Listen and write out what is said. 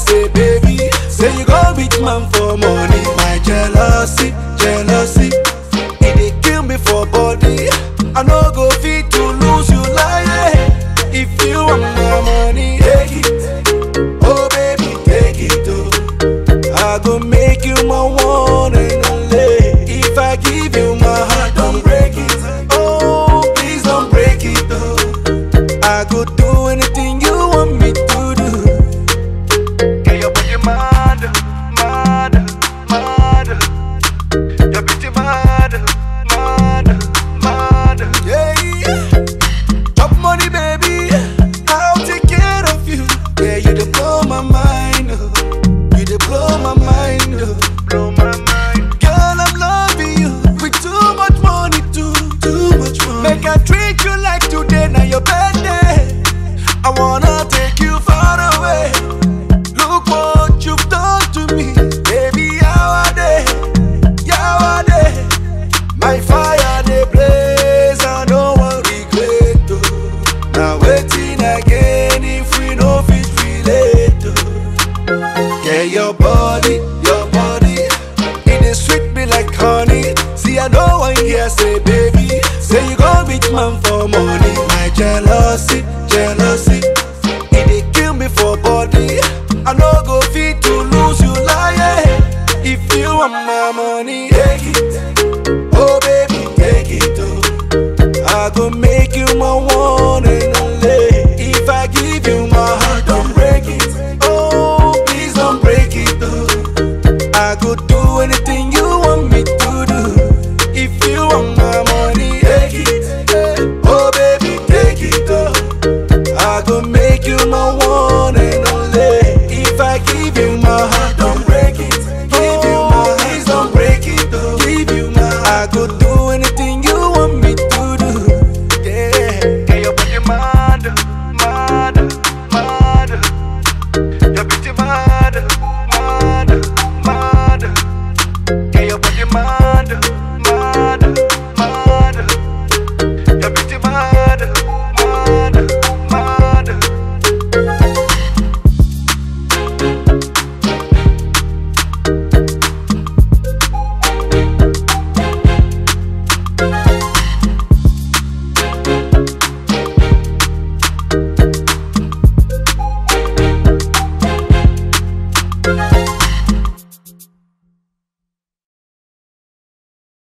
say baby, say you go beat man for money. My jealousy, jealousy, it dey kill me for body. I no go fit to lose you like if you want my money, take it. Oh baby, take it oh. I go make you my one and only. If I give you my heart, don't break it. Oh, please don't break it oh. I go do anything you want me to do. Get your body mad, mad, mad. Your beauty mad, mad, mad. Yeah, yeah. Chop money, baby. I'll take care of you. Yeah, you dey blow my mind. Oh. You dey blow my mind. Oh. Blow my mind. Girl, I'm loving you with too much money, too, too much money. Make I treat you like today, now your birthday. I wanna take you far away. Look what you've done to me, baby. How are they? How are they? My fire they blaze, I don't want regret. Oh. Now waiting again if we no fit relate. Oh. Yeah, your body, your body, it is sweet me like honey. See, I know one here say, baby, say you go beat man for money. My jealousy, jealousy, it dey kill me for body. I no go fit to lose you like if you want my money.